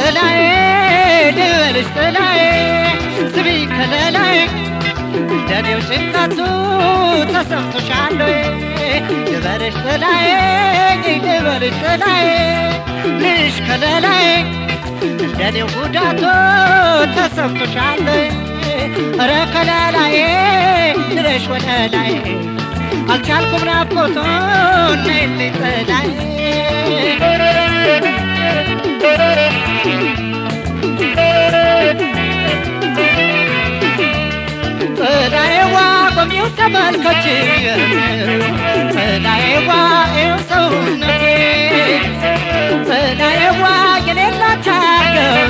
ጥላዬ ልበልሽ ጥላዬ ስቢ ከለላዬ እንደኔው ጭንቀቱ ተሰምቶሻል ወይ ልበልሽ ጥላዬ ልበልሽ ጥላዬ ልሽ ከለላዬ እንደኔው ጉዳቱ ተሰምቶሻል ወይ ኧረ ከለላዬ ድረሽ ወደ ላይ አልቻልኩም ናፍቆቱን ነይልኝ ጥላዬ ጥላዬዋ ቆሚው ተመልከች ጥላዬዋ ይኸው ሰውነቴ ጥላዬዋ የሌላት አገር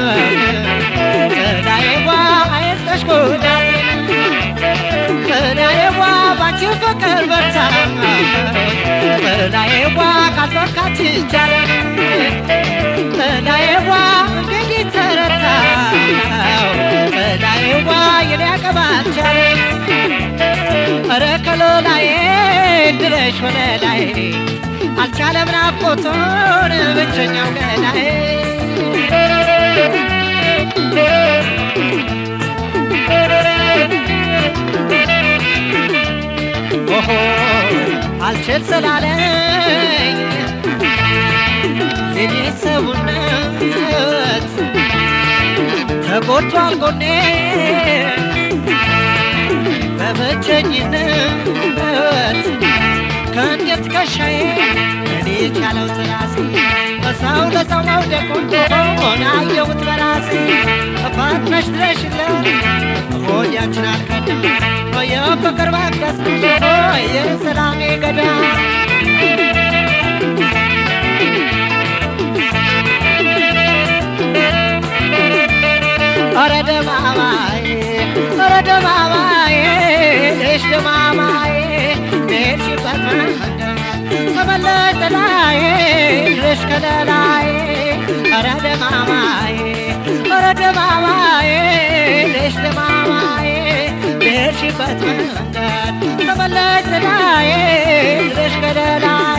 ጥላዬዋ አይንጠሽ ጉዳቴ ጥላዬዋ ባንቺ ፍቅር በርታ ጥላዬዋ ካልዞርካች ይቻላል ጥላዬዋ እንግዲህ ተረታው ጥላዬዋ የኔ አቀባ አልቻለም ኧረ ከሎላዬ ድረሽ ወደ ላይ አልቻለም ናፍቆቱን ብቸኛው ገላዬ ኦሆ አልችል ስላለኝ የኔ ሰውነት ተጎድቷል ጎኔ በብቸኝነት ከእንዴት ከሻዬ እኔ ቻለው ስራሴ በሰው ለሰው መውደቁን ሆነ አየሁት በራሴ ፈጥነሽ ድረሽለት ሆዲያችን አልከድም የፍቅር መቅደስ የሰላሜ ገዳም ኧረ ደማማዬ ኧረ ደማማዬ ልሽ ደማማዬ ልሄድሽበት መንገድ ተመለሽ ጥላዬ ልሽ ከለላዬ ኧረ ደማማዬ ኧረ ደማማዬ ልሽ ደማማዬ ልሄድሽበት መንገድ ተመለሽ ጥላዬ ልሽ ከለላዬ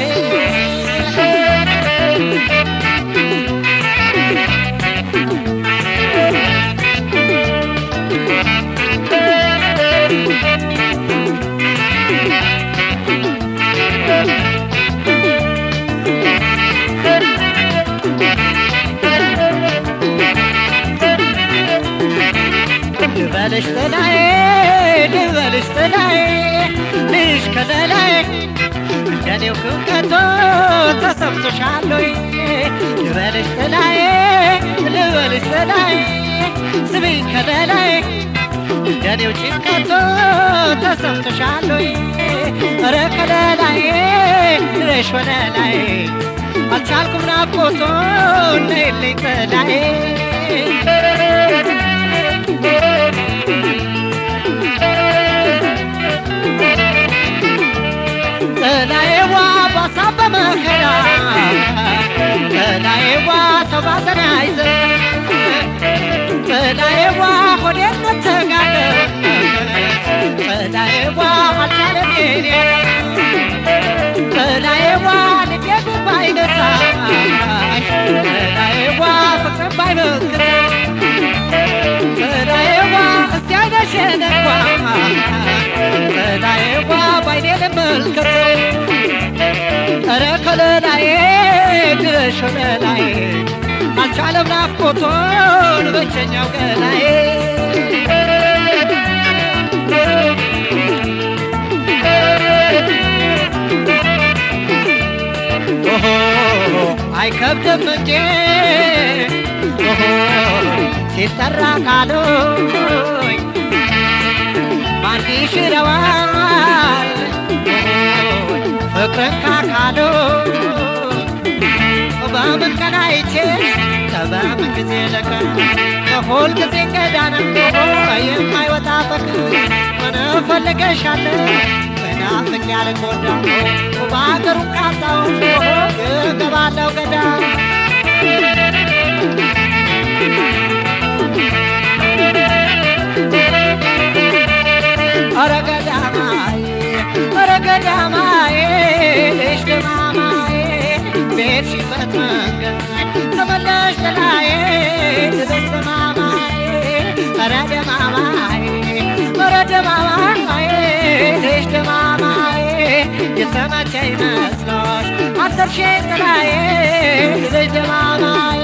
ልበልሽ ጥላዬ ልበልሽ ጥላዬ ልሽ ከለላዬ እንደኔው ክብከቶ ተሰምቶሻል ወይ ልበልሽ ጥላዬ ልበልሽ ጥላዬ ስሚኝ ከለላዬ እንደኔው ጭንቀቶ ተሰምቶሻል ወይ ኧረ ከለላዬ ድረሽ ወደ ላይ አልቻልኩም ናፍቆቱን ነይልኝ ጥላዬ ጥላዬዋ ባሳብ በመከራ ጥላዬዋ ሰው ባዘን አይዘን ጥላዬዋ ሆዴነት ተጋደም ጥላዬዋ አልቻለም የኔ ጥላዬዋ ልቤ ግን ባይነሳሽ ጥላዬዋ ፍቅርን ባይመክተሽ ጥላዬዋ እስቲ አይነሽን እንኳ ጥላዬዋ ባይኔ ልመልከተው ኧረ ከለላዬ ድረሽ ወደላዬ አልቻለም ናፍቆቱን ብቸኛው ገላዬ ኦሆ አይከብድም እንጂ ኦሆ ሲጠራ ቃሉኝ ማን ይሽረዋል ኦሆ ፍቅርን ካካሉ በምን ቀን አይቼሽ በምን ጊዜ ለካ በሁል ጊዜ ገዳና የማይወጣ ፍቅር ምን እፈልግሻለሁ በናፍቅ ያልጎዳ በአገሩ ቃጣው እገባለሁ ገዳም ኧረ ገዳማዬ ኧረ ገዳማዬ ልጅ ደማማዬ ቤትሽበት መንገድ ተመለሽ ጥላዬ ደማማዬ ልጅ ደማማዬ የተመቸኝ መስሎሽ አሰርሽኝ ጥላዬ ልጅ ደማማዬ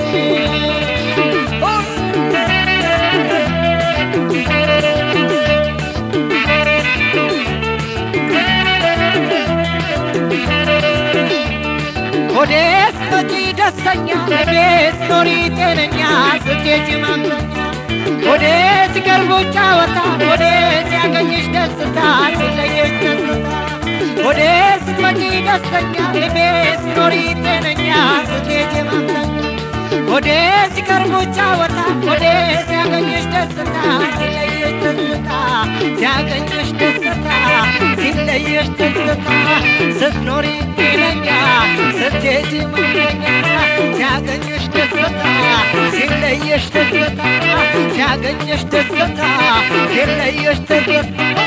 ሆዴ ስትመጪ ደስተኛ ቤት ኖሪ ጤነኛ ስትሄጂ ማምለኛ ሆዴ ሲቀርቡ ጫወታ ሆዴ ሲያገኝሽ ደስታ ሲለየሽ ደስታ ሆዴ ስትመጪ ደስተኛ ቤት ኖሪ ጤነኛ ስትሄጂ ማምለኛ ሆዴ ሲቀርቡ ጫወታ ሆዴ ሲያገኝሽ ደስታ ሲለየሽ ደስታ ሲያገኝሽ ደስታ ሲለየሽ ደስታ ስትኖሪ ጤነኛ ስትሄጂ ማምለኛ ሲያገኝሽ ደስታ ሲለየሽ ደስታ ሲያገኝሽ ደስታ ሲለየሽ ደስታ